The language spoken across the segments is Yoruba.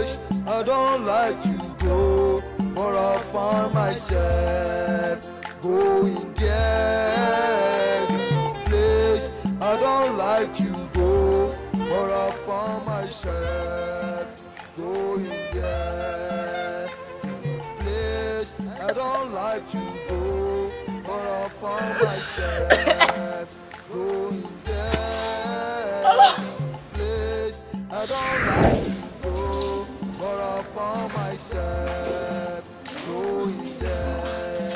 place I don't like to go, but I find myself going there. Place I don't like to go, but I find myself going there. Place I don't like to go, but I find myself going there. Place I don't like to go, but I found myself going there.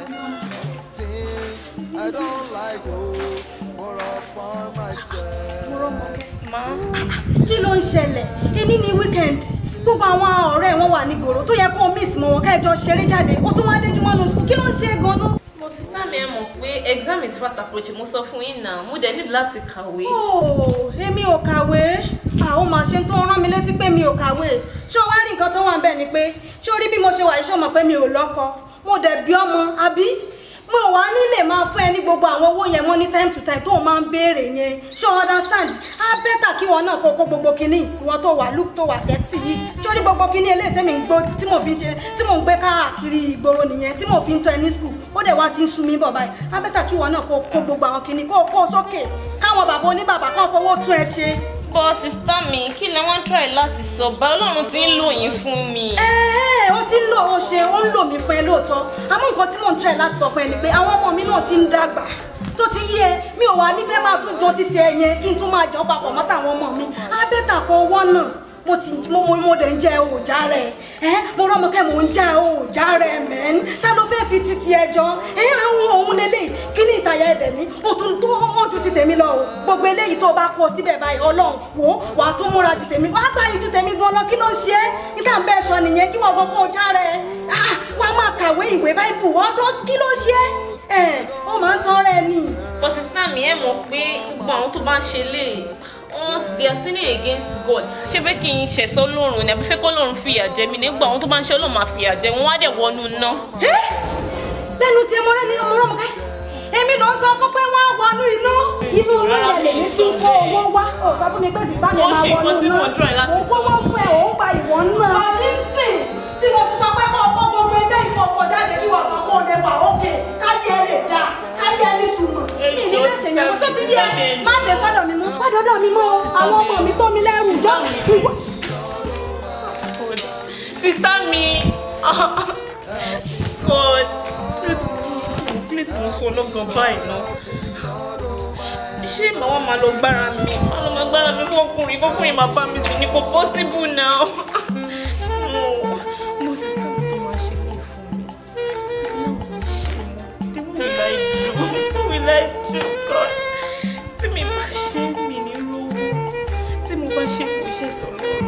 Things I don't like go, but I found myself. kí ló ń ṣẹlẹ̀ èní ni weekend gbogbo àwọn ọ̀rẹ́ wọn wà nígboro tó yẹ kó o miss mọ́ wọn kẹjọ ṣeré jáde ó tún wá déjú mọ́nú school kí ló ń ṣe é gan-an. mo sísá mi ẹ mọ̀ pé exam is fast approaching mo sọ fún yín náà mo dẹ̀ need láti kàwé. Oh, èmi ò kàwé àwọn máa ṣe tó rán mi létí pé mi ò kàwé ṣé o wá rí nǹkan tó wà ń bẹ̀ ni pé ṣé o rí bí mo ṣe wà yìí ṣé o mọ̀ pé mi ò lọ́kọ mo dẹ̀ bí ọmọ àbí mo wà nílé máa fún ẹ ní gbogbo àwọn owó yẹn mọ́ ní time to time tó o máa ń béèrè yẹn ṣé o understand á bẹ́tà kí wọn náà kó kó gbogbo kinní ìwọ tó wà look tó wà sexy yìí ṣé o rí gbogbo kinní eléyìí tẹ́mi ń gbó tí mo fi ń ṣe tí mo ń gbé káàkiri ìgboro nìyẹn tí mo fi ń tọ́ ẹ ní school ó dẹ̀ wá ti ń sun mí bọ̀ báyìí á bẹ́tà kí wọn náà kó kó gbogbo àwọn kinní kó kó sókè káwọn bàbá oníbàbà kan fowó tún ẹ ṣe. bọ́ sísá mi kí ni wọ́n try láti sọ bá ọlọ́run ti ń lò yín fún mi. ẹ ẹ ó ti ń lò ó ṣe ó ń lò mí fún ẹ lóòótọ́ àmọ́ nǹkan tí mò ń try láti sọ fún ẹ ni pé àwọn ọmọ mi náà ti ń dàgbà tó ti yé ẹ mi ò wá nífẹ̀ẹ́ máa tún jọ títí ẹ yẹn kí n tún máa jọ papọ̀ mọ́ tàwọn ọmọ mi abẹ́tà kọ owó náà mo ti mo mo mo dẹ̀ ń jẹ òòjà rẹ̀ ẹ mo rọ́mọ kẹ́ mo ń jẹ òòjà rẹ̀ mẹ́n ta ló fẹ́ fi títí ẹ jọ ẹ òun òun lélẹ̀ kí ní ìtayà ẹ̀dẹ̀ ní o tún tó ó ju ti tèmi lọ o gbogbo eléyìí tó bá kó síbẹ̀ báyìí ọlọ́run wò ó wàá tún múra ju tèmi wàá gbá ju tèmi gan lọ kí ló ń ṣe é níta ń bẹ́ẹ̀ sọ nìyẹn kí wọ́n gbọ́ kó o já rẹ̀ wàá máa kàwé ìwé báìbù ọdún kí ló ṣe é ẹ ó máa ń tán rẹ ni. bọ́ sísá mi ẹ mọ̀ pé gbogbo àwọn tó bá ń ṣe lè wọ́n they are sinning against God ṣé pé kí n ṣẹ̀sọ́ lọ́rùn ni àbí fẹ́ kọ́ lọ́run fìyà jẹ mi nígbà àwọn tó bá ń ṣe ọlọ́run máa fìyà jẹ wọn wá dẹ̀ wọnú ná. lẹ́nu tí mo rẹ́ ní ọmọ rọ́mọ ká èmi ló ń sọ fún pé wọ́n á wọnú iná inú iná yẹn lè ní tún kó owó wá ò sọ fún mi pé sísá mi Wọ́n máa ṣe wọnú nǹkan tí iná mo try láti mo kó wọ́n fún ẹ òun gba ìwọ náà. wọ́n ti ń sìn tí mo ti sọ pé kó o kó gbogbo ilé ìfọ̀kọ̀ jáde kí wọ́n kọ́ kó o lè wà ókè káyé ẹ lè dáa káyé ẹ ní ìtumọ̀ mi ní lè ṣèyàn mo tó ti yẹ má dé fọ́dọ̀ mi mọ́ fọ́dọ̀ mi mọ́ àwọn ọmọ mi tó mi lẹ́rù jọ ìwọ. sísá mi God plate mo sọ lọ́gàn báyìí náà ṣé màá wá máa lọ gbára mi máa lọ máa gbára mi fún ọkùnrin kọkùnrin máa bá mi sùn ní kò possible now mo mo sísá mi tó máa ṣe kí fún mi tí náà mo ṣe mo tí wọ́n mi láì jù wọ́n mi láì jù God tí mi bá ṣe mi ní rówó tí mo bá ṣe kò ṣe sọ lọ́rùn.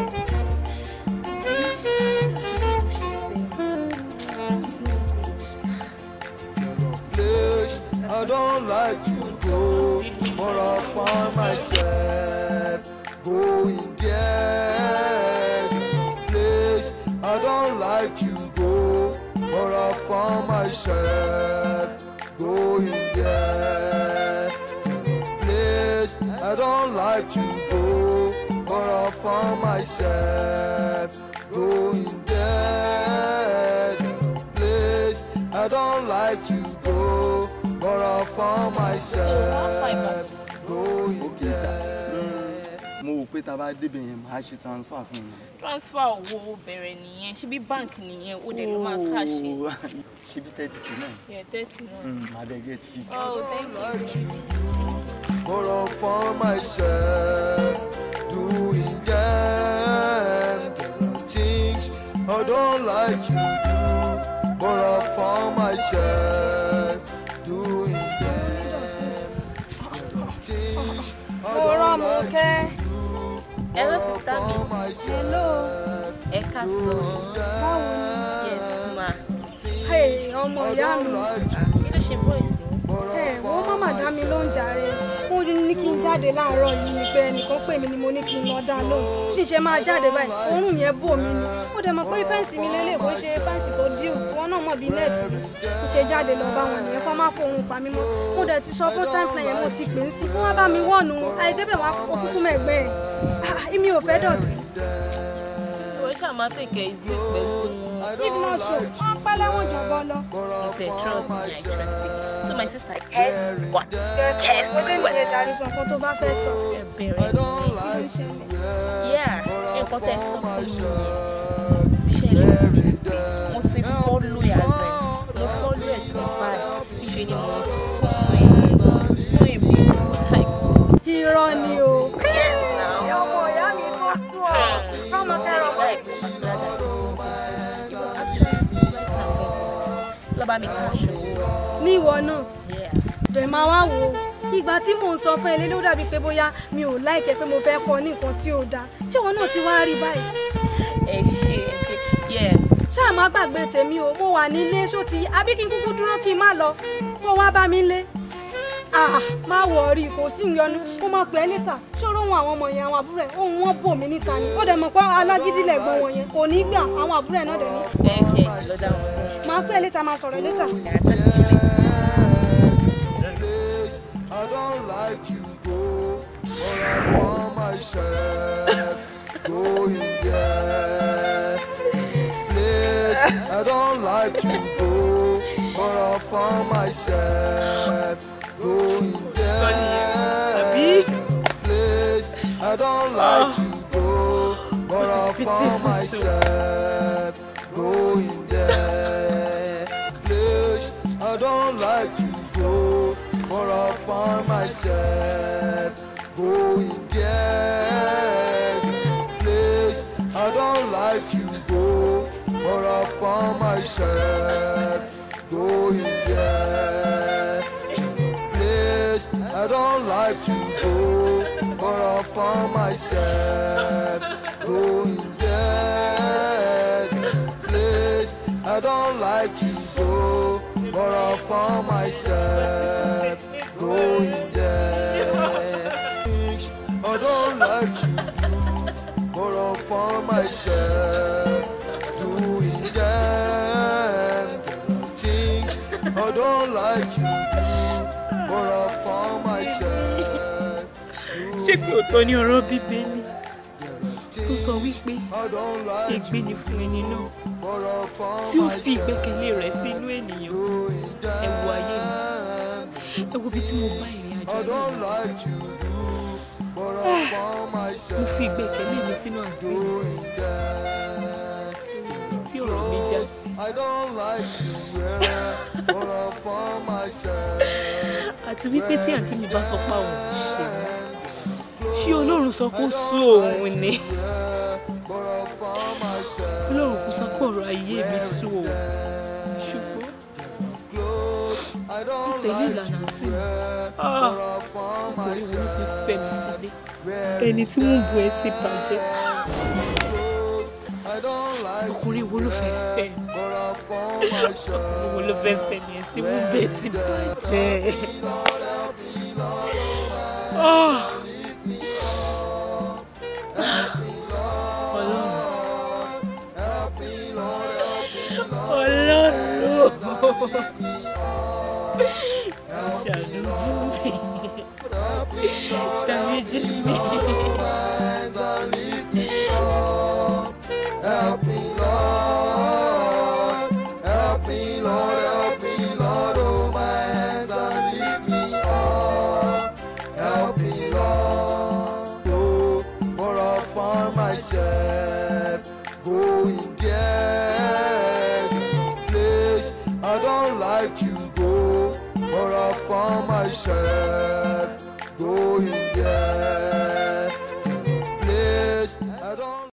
place I don't like to go, but I find myself going there. Place I don't like to go, but I find myself going there. Place I don't like to go, but I find myself going there place I don't like to go, but I found myself going there. mo wò pé tá a bá débẹ̀ yẹn màá ṣe transfer fún mi. transfer owó bẹ̀rẹ̀ nìyẹn ṣé bí bank nìyẹn ó dẹ̀ ló máa káṣe Ooo, ṣe bí thirty k náà. yẹ thirty náà. Mm, màá dẹ̀ get fifty. oh thank you. But I found myself doing them. There are things I don't like to do, but I found myself doing them. There are things I don't like to do, but Hello, I sister mi. found myself ẹ ká sọ yes ma Hey, ọmọ ìyá mi. kí ló ṣe voice ni. ẹ wọ́n má má dá mi lóhùn jàre wọ́n ní kí n jáde láàárọ̀ yìí ni pé ẹnìkan pè mí ni mo ní kí n lọ dá lóhùn ṣìṣe máa jáde báyìí òórùn yẹn bò mí ni ó dẹ̀ mọ̀ pé fẹ́ǹsì mi lélẹ̀ bó ṣe fẹ́ǹsì tó díù wọn náà mọ̀ bí nẹ́ẹ̀tì ni mo ṣe jáde lọ bá wọn nìyẹn kó má fohùn pa mí mọ́ mo dẹ̀ ti sọ fún time plan yẹn mo ti pè ń sí kó wá bá mi wọ̀nù àìjẹ́bẹ̀ wá òkúkú mẹ́gbẹ́ ẹ̀ èmi ò fẹ́ dọ̀tí. ìwọ ṣáà ṣáà máa tèkẹ́ ìzí pẹ̀lú wọn. if not so wọ́n pẹ́ lẹ́wọ̀n jọ̀bọ lọ. If they trust me, I trust them. So my sister, guess what? Guess mo dé ìwé ìdarí sọ nǹkan tó bá fẹ́ sọ. Ẹ bẹ̀rẹ̀ ní. kí ló ṣẹlẹ̀. Yeah, nǹkan tẹ́ ẹ sọ fún mi yẹn. Ṣẹlẹ̀ mo ti fọ́lú ẹ̀ àgbẹ̀. Mo fọ́lú ẹ̀ tó báyìí. Ìṣe ni mo sún ẹ̀ sún èmi. Like, irọ́ ni o. yes now. ọmọ ìyá mi tó tú ọ. ọmọ kẹrọ bọ̀. Like, particular that you know, actually, like, lọ́ba mi kà ṣòwò. ní ìwọ náà Yeah. dẹ̀ máa wá wò ó ìgbà tí mò ń sọ fún ẹ lé ló dàbí pé bóyá mi ò láìkẹ́ pé mo fẹ́ kọ́ ní nǹkan tí ò dáa ṣé ìwọ náà ti wá rí báyìí Ẹ ṣe ẹ ṣe. Yeah. ṣáà má gbàgbé tèmi o mo wà nílé ṣó ti àbí kí n kúkú dúró kí n má lọ kó wá bá mi lé ah má wọrí kò sí ìyọnu mo máa pè é níta ṣòro ohun àwọn ọmọ yẹn àwọn àbúrò ẹ ohun wọn bò mí níta ni ó dẹ̀ mọ̀ pé alágídílẹ̀ gbọ́n wọn yẹn kò ní gbà àwọn àbúrò ẹ náà dẹ̀ ní Ẹ kẹ́ ẹ lọ dáhùn. máa pè é níta máa sọ̀rọ̀ níta. Yeah, talk to you later. place I don't like to go, but I found myself going there. Place I don't like to go, but I found myself going there. Place I don't like to go, but I found myself going there. Place I don't like to go, but I found myself going there. Place I don't like to go, but I found myself going there. Place I don't like to go, but I found myself going there. Place I don't like to go, but I found myself going there. Things I don't like to do, but I found myself doing them. Things I don't like to do, but I found myself. ṣé pé òótọ́ ní ọ̀rọ̀ bíbélì tó sọ wípé I don't like ègbé ni fún ẹni náà but I found tí ó fi ìgbẹ́kẹ̀lé rẹ̀ sínú ènìyàn ẹ wo ayé mi ẹ wo bí tí mo bá ìrìn àjò I ayé don't mi like to do, but I found mo myself fi ìgbẹ́kẹ̀lé mi sínú àǹtí mi doing that. tí ọ̀rọ̀ mi já sí I don't like to wear, but I found myself. àti wípé tí àǹtí mi bá sọ pé àwọn ò ṣe ṣé ọlọ́run sọ pé ó sú òun ni But I found myself ọlọ́run kò sọ pé ọ̀rọ̀ ayé mi sú òun ṣùgbọ́n I don't tẹ̀lé like ìlànà àǹtí mi but I found ọkùnrin wo ló myself fẹ́ fẹ́ mi sílé ẹni tí wọ́n bu ẹ ti bàjẹ́ I don't like ọkùnrin wo ló fẹ́ fẹ́ mi. but I found myself Owó ló fẹ́ fẹ́ ni ẹ tí mo bẹ̀ ti bàjẹ́. Ah. Ọlọ́run. Ọlọ́run. Ṣàánú fún mi. Dáríjì mi. Help me, Lord. Help me, Lord. Help me, Lord. Hold my hands and lift me up. Help me, Lord. Oh, but I find myself going there. Place I don't like to go, but I found myself going there.